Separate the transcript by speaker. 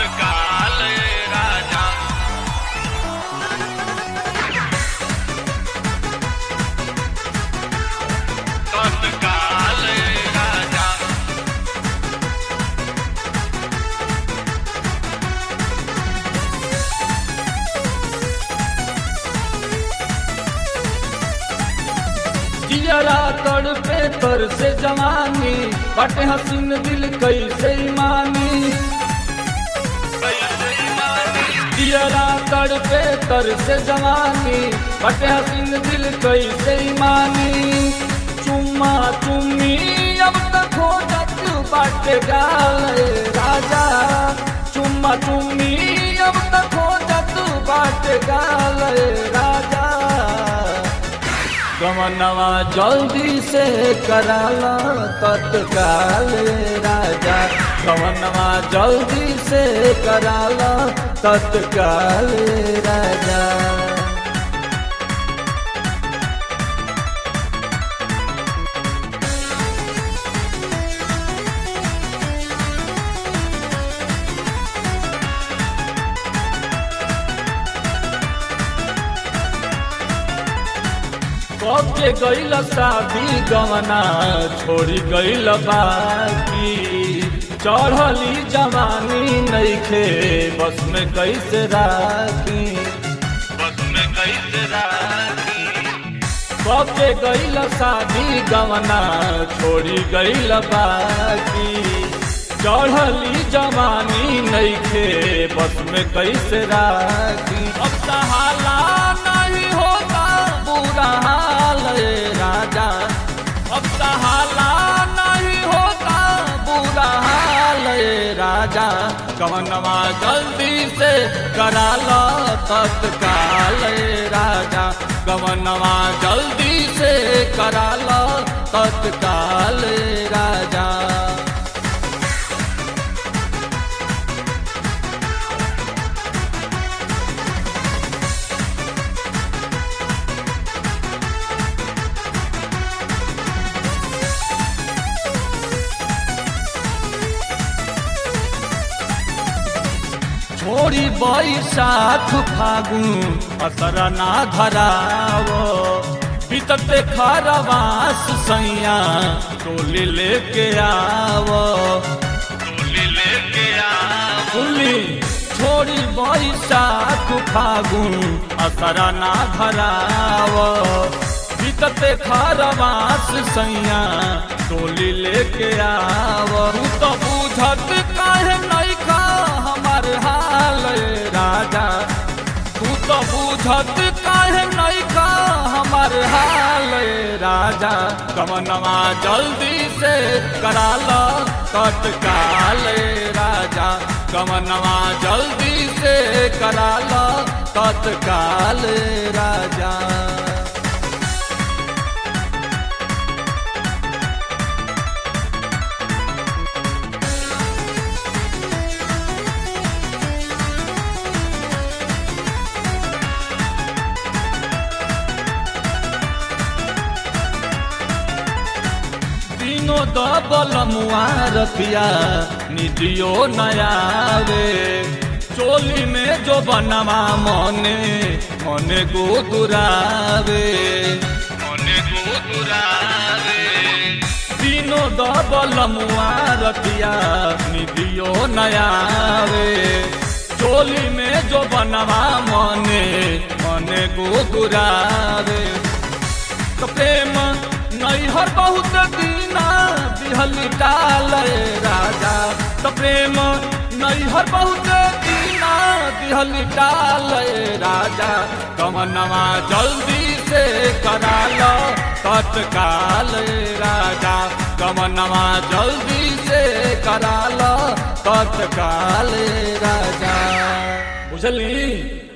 Speaker 1: तत्काल राजा तत्काल राजा
Speaker 2: जियरा तड़ पे तर से जवानी बटे हसीन दिल कैसे मानी जियरा तड़ पे तर से जवानी बटे हसीन दिल कैसे मानी चुम्मा चुम्मी अब तक हो जात बाटे गाल राजा चुम्मा चुम्मी अब तक हो जात बाटे गाल राजा गमनवा जल्दी से कराला तत्काल राजा गमनवा जल्दी से कराला तत्काल राजा कब के गईल शादी गवना छोड़ी गईल बाकी चढ़ली जवानी नईखे बस में कैसे राखी
Speaker 1: बस में कैसे राखी
Speaker 2: कब के गईल शादी गवना छोड़ी गईल बाकी चढ़ली जवानी नईखे बस में कैसे राखी अब सहाला नहीं होगा बुरा हाल ए राजा अब सहाला नहीं होगा बुरा हाल ए राजा कवनवा जल्दी से करा लो तत्काल ए राजा कवनवा जल्दी से करा लो तत्काल ए राजा छोड़ी बैसाख फागुन असर ना धरावो बीतते खरवास सैया टोली लेके आवो
Speaker 1: टोली लेके आ
Speaker 2: सुनली छोड़ी बैसाख फागुन असर ना धरावो बीतते खरवास सैया टोली लेके आवो तू तो बुझत काहे नहीं का हमार हाल ए राजा तू तो बुझत काहे नहीं का हमार हाल ए राजा कमनवा जल्दी से करा लो तत्काल ए राजा कमनवा जल्दी से करा लो तत्काल ए राजा तीनों दबल मुआरतिया निदियो नयावे चोली में जो बनवा मने मने गोदुरावे
Speaker 1: मने गोदुरावे
Speaker 2: तीनों दबल मुआरतिया निदियो नयावे चोली में जो बनवा मने मने गोदुरावे तो प्रेम नैहर बहुत दीना दिहल टाल राजा तो प्रेम नैहर बहुत दीना दिहल टाल राजा कमनवा जल्दी से करा लो तत्काल राजा कमनवा जल्दी से करा लो तत्काल राजा बुझली